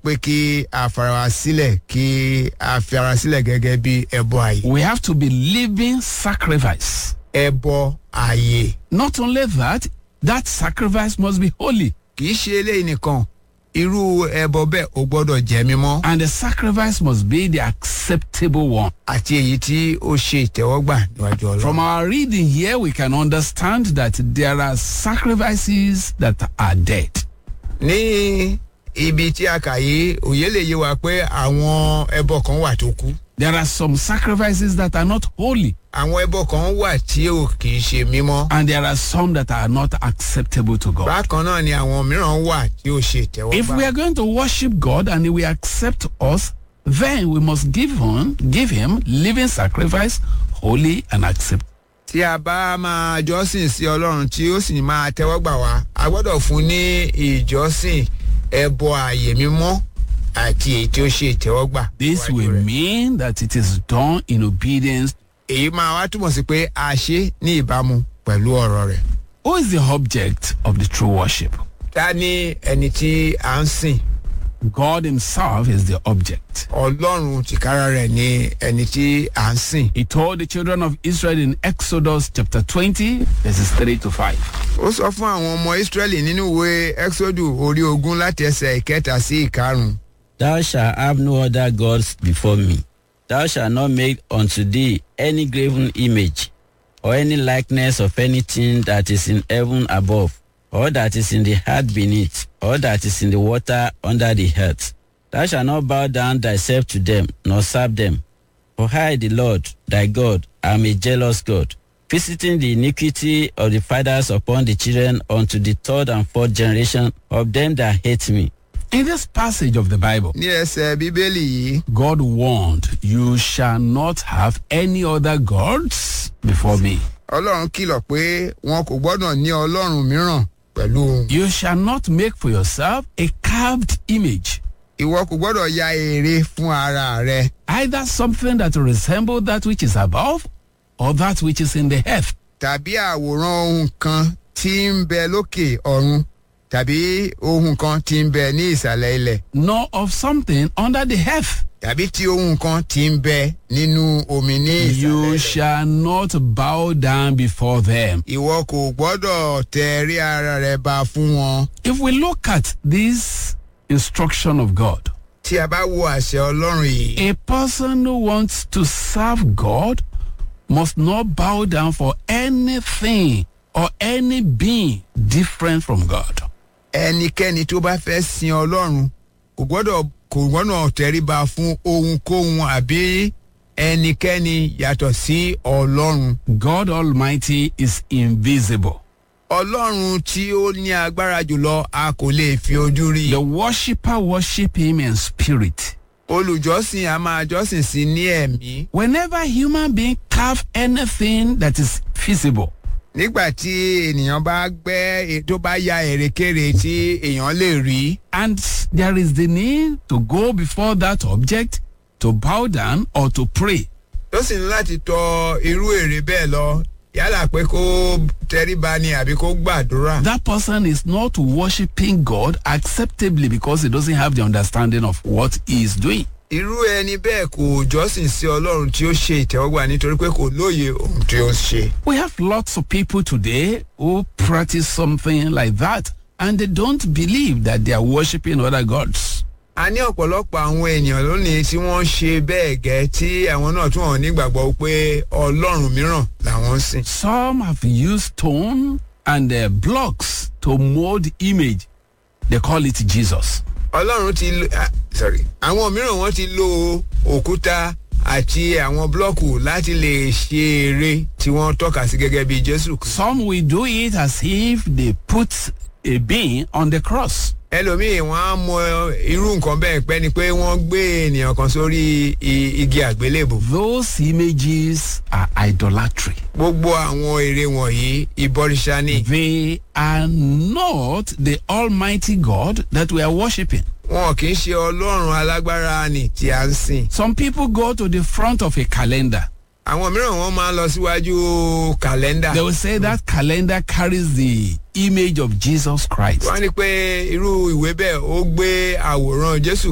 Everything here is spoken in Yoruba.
pé kí a fara wa sílẹ̀ kí a fi ara sílẹ̀ gẹ́gẹ́ bí ẹbọ ààyè. We have to be living sacrifice. ẹbọ ààyè Not only that, that sacrifice must be holy. kì í ṣe eléyìí nìkan irú ẹbọ bẹ́ẹ̀ ó gbọ́dọ̀ jẹ́ mímọ́ And the sacrifice must be the acceptable one. àti èyí tí ó ṣe ìtẹ́wọ́gbà níwájú From ọlọ́run. our reading here, we can understand that there are sacrifices that are dead. ní ibi tí a kà yìí òye lè yé wa pé àwọn ẹbọ kan wà tó kú There are some sacrifices that are not holy, àwọn ẹbọ kan wà tí ò kì í ṣe mímọ́ and there are some that are not acceptable to God. bákan náà ni àwọn mìíràn wà tí ó ṣe If we ìtẹ́wọ́gbà. are going to worship God and He will accept us, then we must give Him, give Him living sacrifice, holy and acceptable. tí a bá máa jọ́sìn sí ọlọ́run tí ó sì máa tẹ́wọ́gbà wá a gbọ́dọ̀ fún ní ìjọ́sìn ẹbọ ààyè mímọ́ àti èyí tí ó ṣe ìtẹ́wọ́gbà. This níwájú will rẹ̀. mean that it is done in obedience. èyí máa wá túmọ̀ sí pé a ṣe ní ìbámu pẹ̀lú ọ̀rọ̀ rẹ̀. Who is the object of the true worship? ta ni ẹni tí a ń sìn God Himself is the object. ọlọ́run tìkára rẹ̀ ni ẹni tí a ń sìn. He told the children of Israel in Exodus chapter 20, verses 3 to 5. ó sọ fún àwọn ọmọ israẹli nínú ìwé exodus orí ogún láti ẹsẹ̀ ìkẹta sí ìkarùn-ún. Thou shalt have no other gods before me. Thou shalt not make unto thee any graven image, or any likeness of anything that is in heaven above, or that is in the earth beneath, or that is in the water under the earth. Thou shalt not bow down thyself to them, nor serve them. For I, the Lord, thy God, am a jealous God, visiting the iniquity of the fathers upon the children unto the third and fourth generation of them that hate me. In this passage of the Bible, ní ẹsẹ̀ bíbélì yìí God warned, You shall not have any other gods before me. ọlọ́run kìlọ̀ pé wọn kò gbọ́dọ̀ ní ọlọ́run mìíràn pẹ̀lú òun. You shall not make for yourself a carved image, ìwọ kò gbọ́dọ̀ ya ère fún ara rẹ either something that resembles that which is above or that which is in the earth. tàbí àwòrán ohun kan tí ń bẹ lókè ọ̀run tàbí ohun kan tí ń bẹ ní ìsàlẹ̀ ilẹ̀ nor of something under the earth. tàbí tí ohun kan tí ń bẹ nínú omi ní ìsàlẹ̀ You ilẹ̀. shall not bow down before them. ìwọ kò gbọ́dọ̀ tẹ rí ara rẹ ba fún wọn. If we look at this instruction of God, tí a bá wo àṣẹ ọlọ́run yìí a person who wants to serve God must not bow down for anything or any being different from God. ẹnikẹ́ni tó bá fẹ́ sin ọlọ́run kò gbọ́dọ̀ kò gbọ́dọ̀ tẹríba fún ohunkóhun àbí ẹnikẹ́ni yàtọ̀ sí ọlọ́run. God Almighty is invisible. ọlọ́run tí ó ní agbára jùlọ a kò lè fi ojú rí. The worshipper worship him in spirit. olùjọ́sìn a máa jọ́sìn sí ní ẹ̀mí. Whenever human being carve anything that is visible, nígbà tí ènìyàn bá gbẹ́ tó bá ya èrèkèrè tí èèyàn lè rí. and there is the need to go before that object to bow down or to pray. tó sì ní láti tọ irú èrè bẹ́ẹ̀ lọ yálà pé kó tẹríba ni àbí kó gbàdúrà. That person is not worshiping God acceptably because he doesn't have the understanding of what he is doing. irú ẹni bẹ́ẹ̀ kò jọ́sìn sí ọlọ́run tí ó ṣe ìtẹ́wọ́gbà nítorí pé kò lóye ohun tí ó ń ṣe. We have lots of people today who practice something like that and they don't believe that they are worshiping other gods. a ní ọ̀pọ̀lọpọ̀ àwọn ènìyàn lónìí tí wọ́n ṣe bẹ́ẹ̀ gẹ́ tí àwọn náà tún hàn nígbàgbọ́ pé ọlọ́run mìíràn làwọn ń sìn. Some have used stone and uh, blocks to mold image. They call it Jesus. ọlọ́run ti lo ah, sorry àwọn mìíràn wọ́n ti lo òkúta àti àwọn blọ́ọ̀kù láti lè ṣe eré tí wọ́n tọ́ka sí gẹ́gẹ́ bí jésù kristu. Some will do it as if they put a being on the cross. ẹlòmíì wọn á mọ irú nǹkan bẹ́ẹ̀ pẹ́ ni pé wọ́n gbé ènìyàn kan sórí i- igi àgbélébò. Those images are idolatry. gbogbo àwọn ère wọ̀nyí ìbọrìṣà ni. They are not the Almighty God that we are worshiping. wọn kì í ṣe ọlọ́run alágbára ni tí a ń sìn. Some people go to the front of a calendar. àwọn mìíràn wọn máa ń lọ síwájú kàlẹ́ndà. They will say that calendar carries the image of Jesus Christ. wọ́n á ní pé irú ìwé bẹ́ẹ̀ ó gbé àwòrán jésù